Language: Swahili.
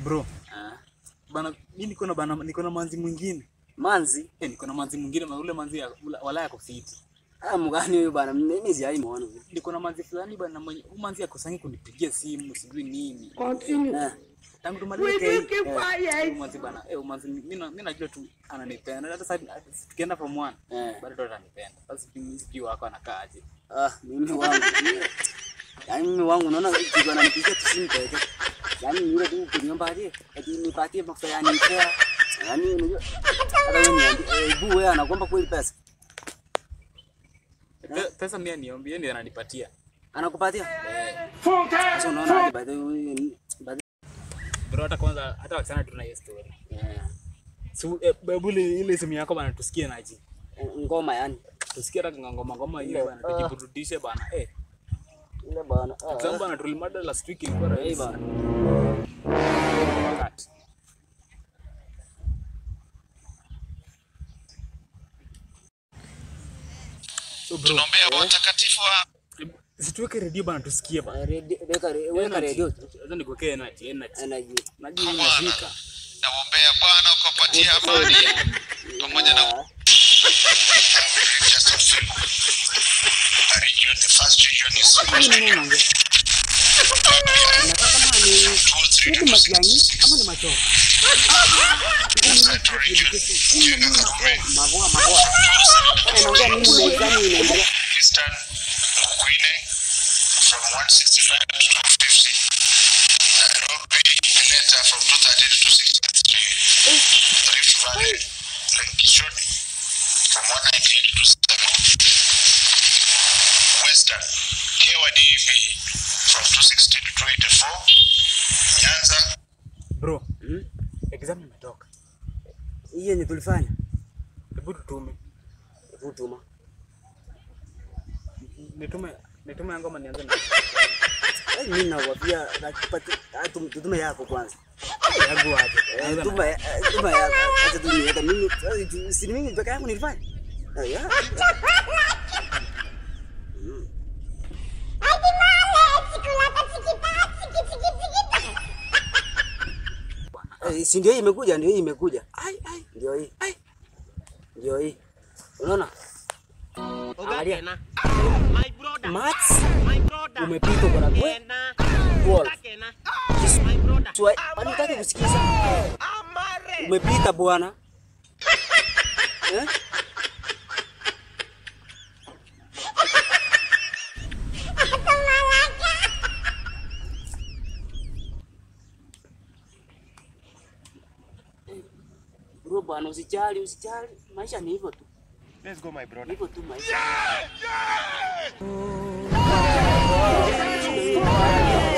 Bro, Ah. bana mimi niko na bana niko na manzi mwingine. Manzi. Eh, niko na manzi mwingine na ule manzi ya wala yako fiti. Ah, mgani huyu bana? Mimi sijai muona. Niko na manzi fulani bana mwenye huyu manzi akosangi kunipigia simu sijui nini. Eh. Tangu tumalize hii. Eh, manzi bana, eh manzi mimi na- mimi najua tu ananipenda. Hata sasa tukienda form 1 Eh. bado ndo atanipenda. Sasa mimi sijui wako anakaaje. Ah, mimi wangu. Yaani mimi wangu naona kitu ananipigia tu simu peke. Yaani ni yule tu kuniombaje? Ati nipatie mafuta ya nipea. Yaani unajua hata wewe niambie, eh, bu wewe anakuomba kweli pesa? Pe- Pesa mimi niambie ndiye ananipatia. Anakupatia? Sasa unaona aje by the way by the Bro, hata kwanza hata wachana tuna hiyo story. yeah. So, eh, babu ile ile simu yako bana tusikie naji. Ngoma yani. Tusikie hata ngoma ngoma ile bana tujiburudishe bana. Eh, Ile bana. Ah. example bana tulimada last week ilikuwa Eh rahisi. bana. Cut. So bro, Tunaombea watakatifu wa situweke redio bana tusikie bana. Eh, redio- Weka re- weka redio. Acha nikuwekee energy, energy. Energy. Najua inafika. naombea Bwana ukapatia amani pamoja na Ah. just a few. The region, the first region is Nini nini unaongea? Inakaa kama ni towards Hivi region matiangi ama ni macho? Central region, Jenga Karume, magoa magoa. Kama inaongea nini mezani inaendelea? Eastern Mkwine from 165 to 250. Nairobi, Kenyatta from 230 to 263. Rift Valley, Lake Kishoni from 198 to 7. Western, KYDV from 260 to 284. Nyanza, Bro, Hmm? exam imetoka. Hii yenye tulifanya. Hebu tutume. Hebu tuma. Nitume nitume ngoma nianze na Eh, Mimi nakwambia nakupati ah, tum- tutume yako kwanza. yangu aje. Eh, Nianze na- Tuma eh, tuma yako. Acha tu niweka mimi eh, tu- si mimi peke yangu nilifanya. Eh, yeah. Eh, si ndio hii imekuja, ndio hii imekuja. Ai ai Ndio hii. ai. Ndio hii. Unaona? Angalia. Ogakena. My brother. Mats My brother. umepita kwa kwe. Ogakena. Wolf. Ogakena. My brother. Swa, kwani unataka kusikiza? Amare. Umepita bwana. Eh? Bro bwana, usijali, usijali. Maisha ni hivyo tu. Let's go, my brother. Hivyo tu maisha.